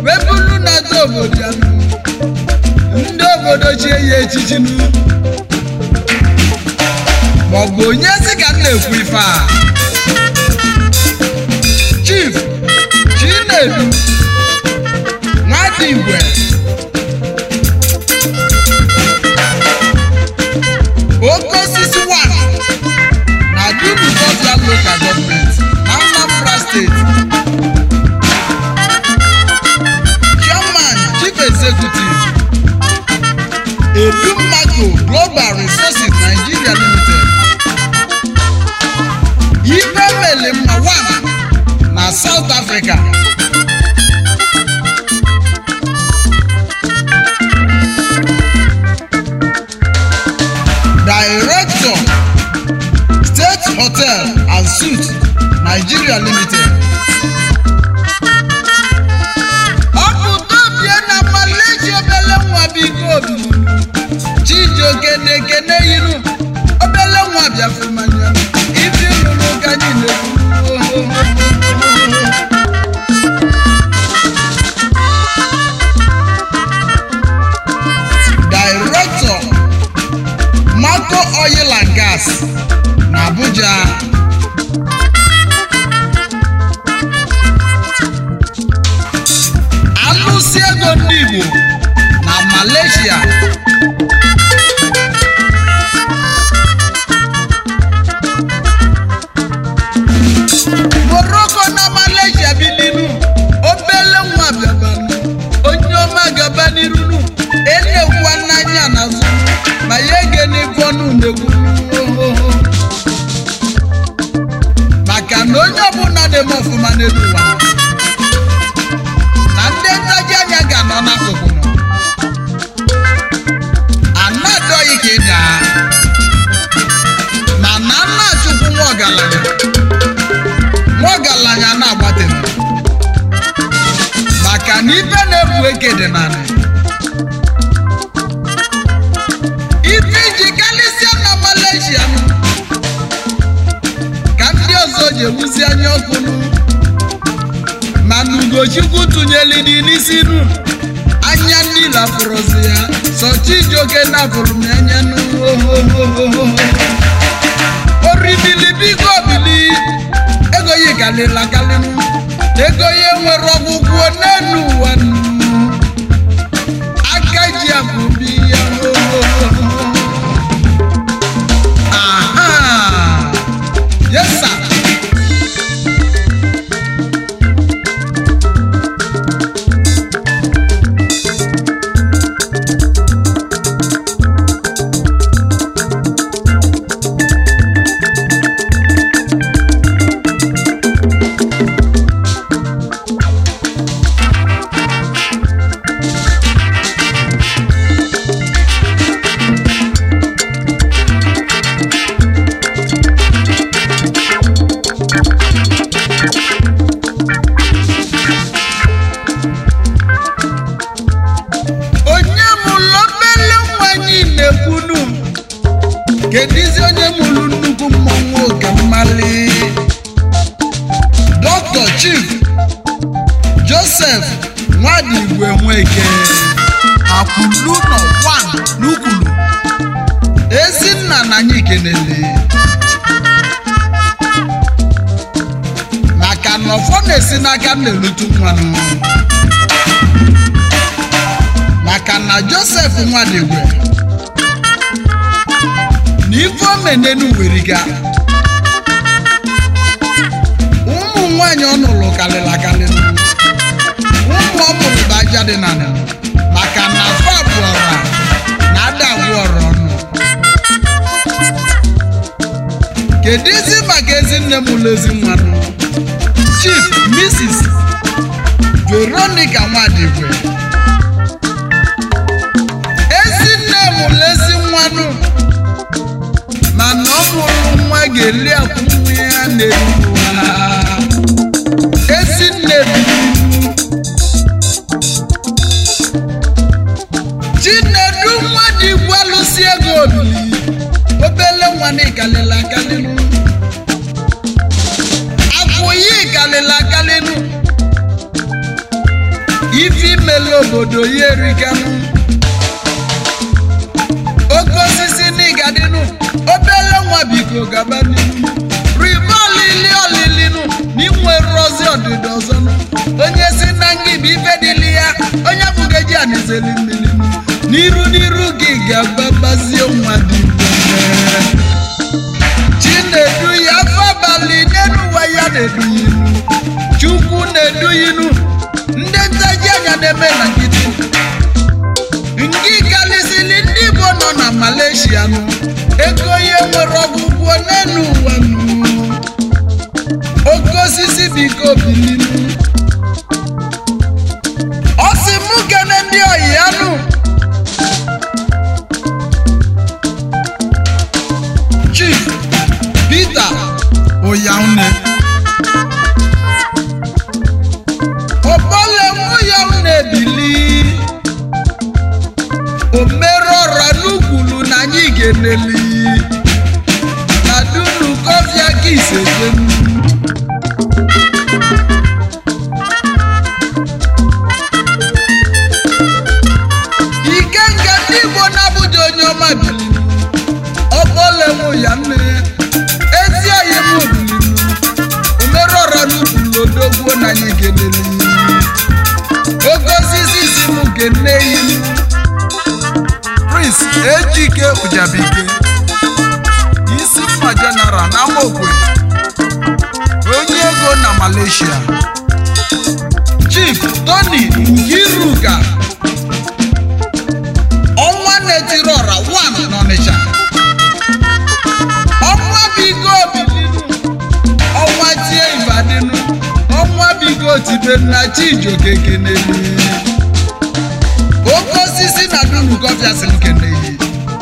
wee bụrụ na-ata obodo ya ndị obodo chie ya echichi nu maọbụ onye si ka m na-ekwu ife a chief chinedu nwadigwe oke osisi 1 na dunugofia local government na Anambra steeti chairman chief executive edumaco global resources nigeria limited ife mele mma 1 na south africa director state hotel and suite nigeria limited ọ bụ tobie na malaysia obele nwa biko obi chijioke na-ekene iru obele nwa bịafumanya ibi lụrụ ụka niile director Marco Oil and Gas na Abuja alụsị ego ndị Igbo na Malaysia Morocco na Malaysia bilinu obele nwa bịabanụ onye ọma gaba n'irunu enekwa n'anya n'azụ ma ya ege n'ikwu ọnụ na-ekwu maka na onye ọbụla na-eme ọfụma n'elu ụwa na ndị ntaji anya ga-anọ n'akụkụ nọ anadọghị ka ịda ma na nna chukwu nwa ọgaranya nwa ọgaranya na-agbatere maka na ibe na-ebu eke dị narị ife iji karịsịa na Malaysia nụ, ka ndị ọzọ ji ewuzi anya ọkụ nụ mana Ugochukwu tụnyeli dị n'isi nụ anya ndị lafụrụzi ya sọ Chijioke napụrụ m anya nụ oribili biko bili ego ya kalịla kalịnụ ego ya nwere ọgwụgwọ n'elu ụwa nụ aka ji abụbi ya aha yes sir onye mụrụ obele nwanyị na-ekwunu kedụzi onye mụrụ nnukwu mmọnwụ oge mmali dr chief joseph nwadigwe nweke akwụlu nọ 1 n'ukwulu ezinna na anyị kenele maka na ọfọ na-esi n'aka na-elutu nwanụ maka na josef nwadigwe na ife omenenu weriga ụmụ nwanyị ọ nụrụ kalịla kalịla ụmụ ọ mụrụ bụ aja dị na nịlụ maka na afọ abụọra na ada abụọrọ ọnụ kedu isi maka ezinne m ụlọ ezi mmanụ chief mrs veronica nwadigwe ezinne mụrụ ezi nwanụ mana ọ mụrụ nwa ga-eri akwụ nwa ya na-eri ụwa ezinne biri chinedu mmadụ igwe alụsị ego obili obele nwanne kalịla akalịnụ akwụyi kalịla akalịnụ ifi ego obodo ya erikanụ oke osisi n'igadịnụ obele nwa biko gaba n'ihu ribe olili olilinu na inwere ozi ọdịda ọzọ nụ onye si na ngị bụ ife dịli ya onye bụgeji anizeli mmiri n'iru n'iru gị ga-agbabazie nwa dị mfe chinedu ya afọ abalị n'elu ụwa ya na-edu ya inu chukwu na-edu ya inu ndị ntaji anya na-eme na nkịtị nke galisili ndị igbo nọ na malaysia nụ ego ihe nwere ọgwụgwọ n'elu ụwa nụ oke osisi biko bilinu ọ sị mụ kene ndị oyi ya nụ chief peter oyaune ọbọle mụ ya na-ebili omerọra n'ugwulu na anyị ga-eneli na dunu kọfịa ka isejenu ike nga ndị igbo na-abụja onye ọma bilinu ọbọlenwu ya nne ezi oyi m bilinu omerọra n'ugwulu odogwuo na anyị ga-eneli oke osisi si m ga-ene inu prince ejike ụjabike isi mma general na amaokwe onye ego na malaysia chief tony ngiruka ọnwa na-etiri ọra 1 n'ọnịcha ọnwa bigo bilinu ọnwa tie ibadinu ọnwa bigo tibenu chijioke keneli oke osisi na dunu gọbịa si nkeneyi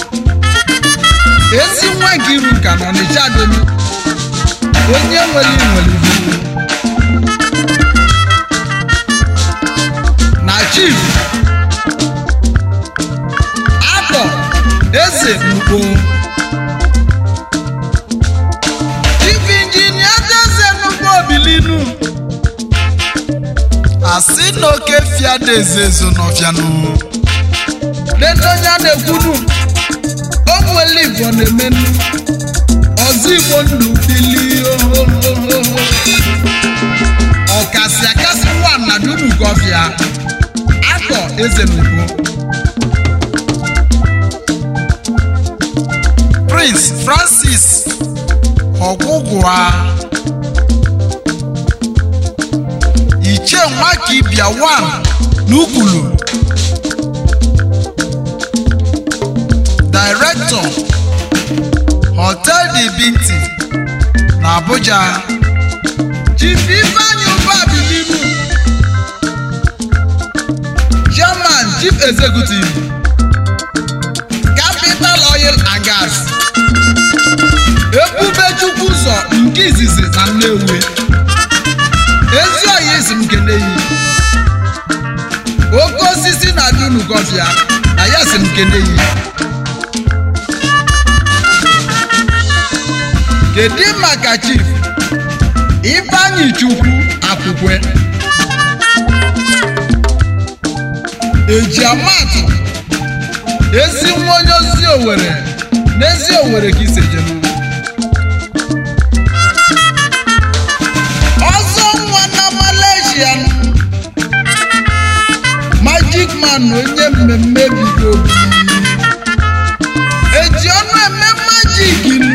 ezi nwa ngiruka n'ọnịcha donu onye nwere nwere ibu na chief atọ eze mkpo chief injinia eze nnukwu obilinu asị na oke fiada ezezo n'ọfịanụ ledonya na-ekwunu onwere igbo na-emenu ọzọ igbo ndụ bili ohohoho ọkasị akasị nwa na dunu gọfịa atọ eze n'ugbo prince francis ọgwụgwa ichie nwakibia 1 n'ukwulu director hotel de binti na abuja chief ifeanyi ụba bilimu chairman chief executive capital oil and gas ebubechukwu ụzọ nke izizi na nnewi ezi oyi isi m keneyi oke osisi na dunu gọfịa na ya si m keneyi kedu maka chief ifeanyi chukwu akwụkwe eji amatụ ezi nwa onye ozi owere n'ezi owere ka isejenu ọzọ nwa na malaysia magic man onye mmemme bido eji ọnụ eme majik nu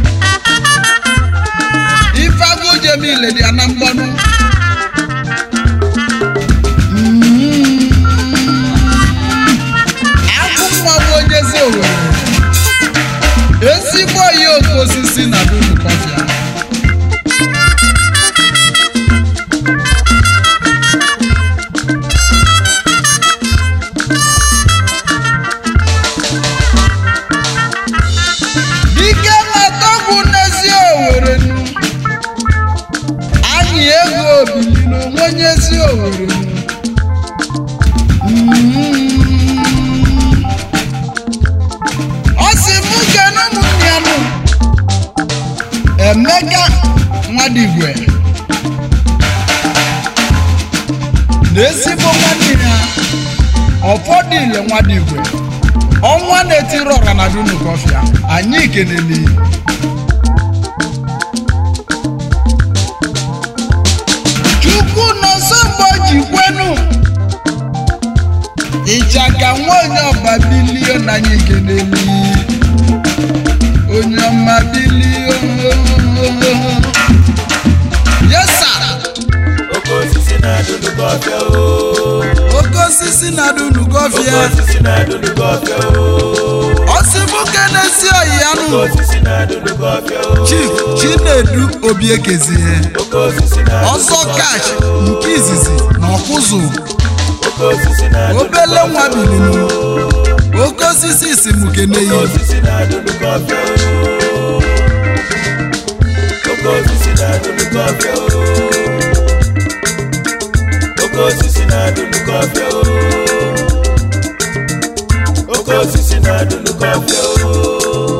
ifeagụjemile dị ya na mgbanụ akwụ nwa bụ onye ezi owere ezigbo oyi oke osisi na dunu kọfịa dike matọgwụ n'ezi owere nu anyị ego obili n'onwe onye ezi owere nu ọ sị mụ kene ụmụnne ya nụ emeka nwadigwe na ezigbo nwanne ya ụfọdụ ile nwadigwe ọnwa na-etiri ọra na dunukọfịa anyị keneli chukwu nọsọ mgbe ji kwenu ịchaka nwa onye ọba bilio na anyị keneli onye ọma bilio yesa oke osisi na-adụdụ gị ọfịa o oke osisi na oke dunukọfịa osisi na-adụdụ gị ọfịa o ọsịbụke na-esi ọyị ya oke nụ osisi na-adụdụ gị ọfịa o chief chinedu obiekezie oke osisi na-adụdụ ọsọ gị kash ọfịa o. nke izizi na ọkụzụ oke osisi na-adụdụ gị obele ọfịa nwa o. bilinu oke osisi si m oke keneyi osisi na-adụdụ gị ọfịa o oke osisi na-adụdụ gị ọfịa o oke osisi na-adụdụ gị ọfịa o oke osisi na-adụdụ gị ọfịa o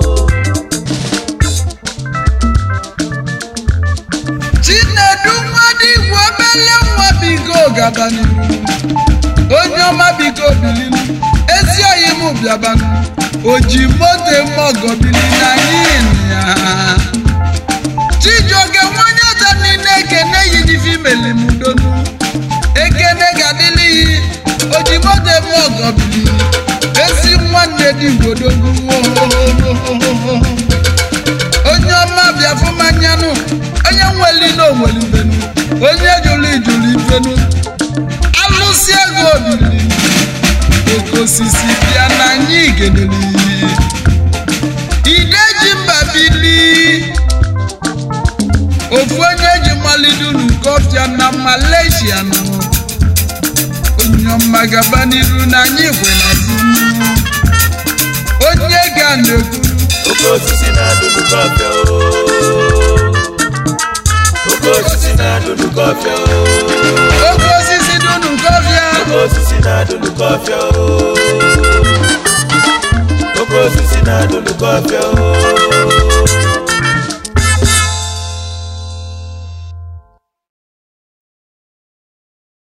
chinedu nwadigwe obele nwa biko gabanu onye ọma biko bilinu ezi oyi m bịabanu oji moto eme ọgọ bilinu anyị ya chijioke nwanye ọza niile ekene yi n'ife imeli m donu ekene ga-adịlighị oji moto eme ọgọ bilinu ezi nwanne dị igbodogu onye ọma bịa fụmanyanụ onye nweli na onwelibenu onye jụrụ ijụrụ ibenu alụsị ego obili oke osisi bịa na anyị geneli ideji mba bili ofu onye ji malidunu kọfịa na malaysia nọ onye ọma gaba n'iru na anyị kwe na onye ga na-ekwu oke osisi na-adụdụ gị ọfịa o oke osisi na-adụdụ gị ọfịa o oke osisi dunu kọfịa oke osisi na-adụdụ gị ọfịa o oke osisi na-adụdụ gị ọfịa o